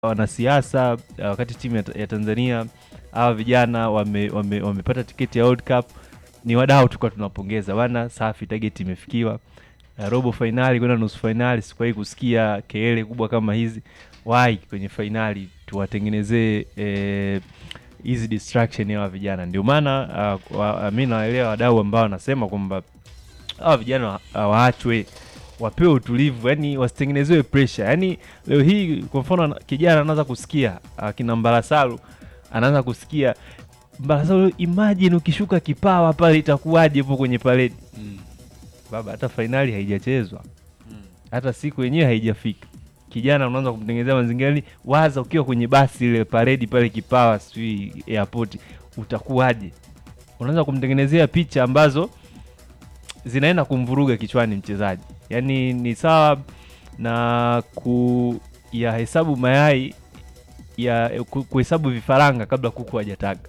wanasiasa uh, wakati timu ya, ya Tanzania hawa vijana wamepata wame, wamepata tiketi ya World Cup, ni wadau tulikuwa tunawapongeza bana, safi, target imefikiwa. Uh, robo fainali kwenda nusu fainali, sikuwahi kusikia kelele kubwa kama hizi. Wai kwenye fainali tuwatengenezee eh, hizi distraction ya hawa vijana. Ndio maana uh, wa, mi nawaelewa wadau ambao wanasema kwamba hawa vijana hawaachwe wapewe utulivu, yani wasitengenezewe pressure. Yani leo hii kwa mfano kijana anaanza kusikia akina Mbarasalu anaanza kusikia Mbarasalu, imagine ukishuka kipawa pale itakuwaje hapo kwenye paredi Mm. baba, hata fainali haijachezwa Mm. hata siku yenyewe haijafika, kijana unaanza kumtengenezea mazingira yani, waza ukiwa kwenye basi ile paredi pale kipawa, sijui airport, utakuwaje? Unaanza kumtengenezea picha ambazo zinaenda kumvuruga kichwani mchezaji. Yaani ni sawa na kuyahesabu mayai ya ku- kuhesabu vifaranga kabla kuku hajataga.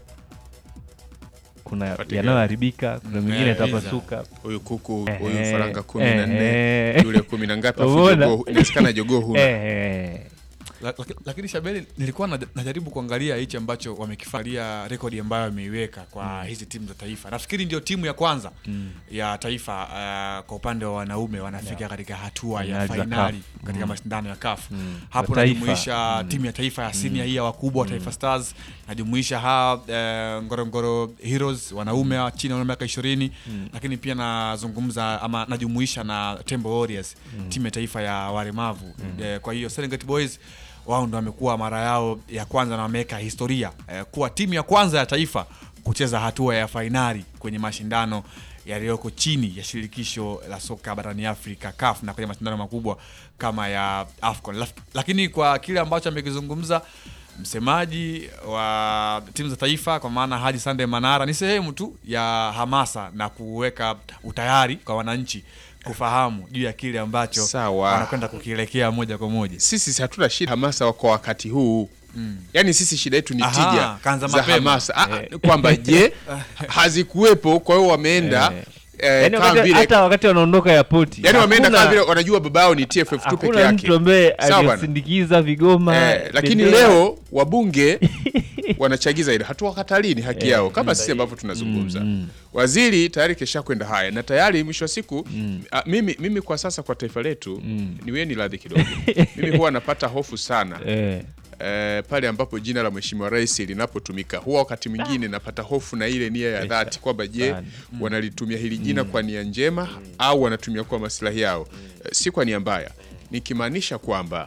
Kuna Katika- yanayoharibika, kuna Mm, mengine eh, yatapasuka. huyu kuku Ehe, huyu faranga kumi na nne ehe. yule kumi na ngapi afu Umeona? jogoo inawezekana jogoo huna Eh, La- laki- lakini Shabeli, nilikuwa na- najaribu kuangalia hichi ambacho wamekifalia rekodi ambayo wameiweka kwa hizi timu za taifa. Nafikiri ndio timu ya kwanza ya taifa uh, kwa upande wa wanaume wanafika katika hatua ya Finali za fainali CAF. katika Mm. mashindano ya CAF. Mm. Hapo Za taifa. najumuisha timu ya taifa ya senior hii ya wakubwa wa Taifa Stars, najumuisha ha uh, Ngorongoro Heroes wanaume wa chini ya miaka 20 lakini pia nazungumza ama najumuisha na Tembo Warriors timu ya taifa ya walemavu. Eh, kwa hiyo Serengeti Boys wao ndo wamekuwa mara yao ya kwanza na wameweka historia eh, kuwa timu ya kwanza ya taifa kucheza hatua ya fainali kwenye mashindano yaliyoko chini ya shirikisho la soka barani Afrika CAF na kwenye mashindano makubwa kama ya AFCON. Laf- Lakini kwa kile ambacho amekizungumza msemaji wa timu za taifa kwa maana Haji Sande Manara, ni sehemu tu ya hamasa na kuweka utayari kwa wananchi kufahamu juu ya kile ambacho Sawa. wanakwenda kukielekea moja kwa moja. sisi hatuna shida hamasa kwa wakati huu yaani sisi shida yetu ni Aha, tija kaanza za mapema. hamasa Ah, ah, kwamba je hazikuwepo kwa hiyo wameenda Eh. eh, yaani kama wakati- vile hata wakati wanaondoka ya poti yaani wameenda kama vile wanajua baba yao ni TFF tu peke hakuna yake mtu ambaye Sawa bwana. alisindikiza vigoma Eh, lakini bendera. leo wabunge wanachagiza ile hatuwakatalii ni haki yao kama sisi ambavyo tunazungumza waziri tayari kesha kwenda haya na tayari mwisho wa siku a, mimi, mimi kwa sasa kwa taifa letu niweni radhi kidogo mimi huwa napata hofu sana eh, eh, pale ambapo jina la mheshimiwa rais linapotumika huwa wakati mwingine napata hofu na ile nia ya dhati kwamba je Sana. wanalitumia hili jina kwa nia njema au wanatumia kwa maslahi yao Eh, si kwa nia mbaya nikimaanisha kwamba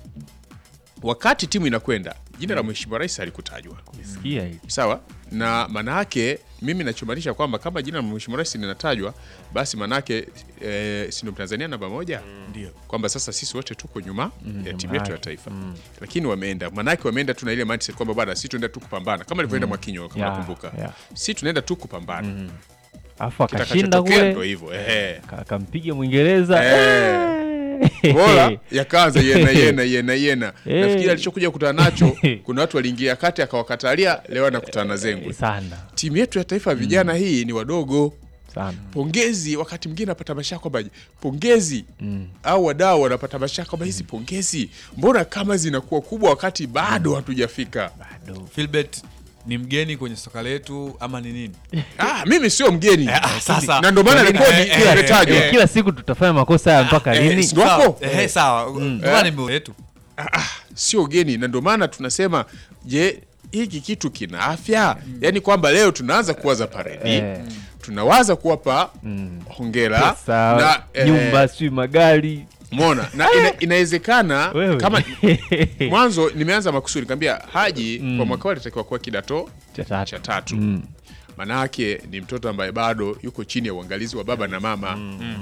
wakati timu inakwenda jina la mheshimiwa rais halikutajwa sikia hili sawa na maana yake mimi nachomaanisha kwamba kama jina la mheshimiwa rais linatajwa basi maana yake eh, si ndio mtanzania namba moja Ndio. kwamba sasa sisi wote tuko nyuma ya timu nyuma yetu ya yake. taifa lakini wameenda maanake wameenda tu na ile mindset kwamba bwana si tunaenda tu kupambana kama alivyoenda Mwakinyo kama Ya, nakumbuka ya. si tunaenda tu kupambana alafu akashinda kitakachotokea ndo kule hivyo ehe ka- akampiga mwingereza Eh. Eh. bora yakaanza yena yena yena yena Eh. nafikiri alichokuja kukutana nacho kuna watu waliingia kati akawakatalia leo anakutana na zengwe sana timu yetu ya taifa ya vijana hii ni wadogo sana pongezi wakati mwingine napata mashaka kwamba pongezi Mm. au wadau wanapata mashaka kwamba hizi pongezi mbona kama zinakuwa kubwa wakati bado hatujafika bado Philbert ni mgeni kwenye soka letu ama ni nini? ah, mimi sio mgeni ah, sasa. na ndio maana Eh, rekodi eh, eh, imetajwa eh, kila siku tutafanya makosa haya mpaka eh, lini si- Wako? Sawa, eh, sawa. Ndio ni mbele yetu. sio geni na ndio maana tunasema je hiki kitu kina afya yaani kwamba leo tunaanza kuwaza paredi Eh. tunawaza kuwapa hongera pesa na eh, nyumba sijui magari mona na ina, inawezekana Wewe. kama mwanzo nimeanza makusudi nikamwambia haji kwa mwaka huu alitakiwa kuwa kidato Cha tatu. cha tatu Mm. manake ni mtoto ambaye bado yuko chini ya uangalizi wa baba na mama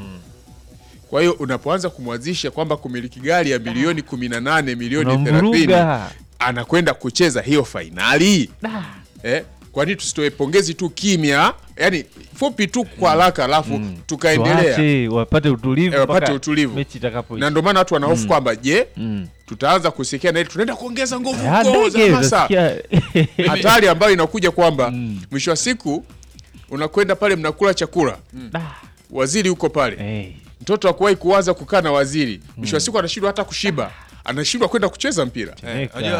kwa hiyo unapoanza kumwazisha kwamba kumiliki gari ya milioni 18 milioni 30 Unamvuruga. anakwenda kucheza hiyo fainali Da. eh? kwa nini tusitoe pongezi tu kimya yani fupi tu kwa haraka alafu tukaendelea Tuache, wapate utulivu Eh, wapate mpaka utulivu. mechi itakapoisha. na ndio maana watu wanahofu kwamba je Mm. tutaanza kusikia na ile tunaenda kuongeza nguvu Ah, huko za ndege, hamasa utasikia- hatari ambayo inakuja kwamba mwisho wa siku unakwenda pale mnakula chakula Da. waziri huko pale Eh. mtoto akuwahi kuwaza kukaa na waziri mwisho wa siku anashindwa hata kushiba anashindwa kwenda kucheza mpira Eh, unajua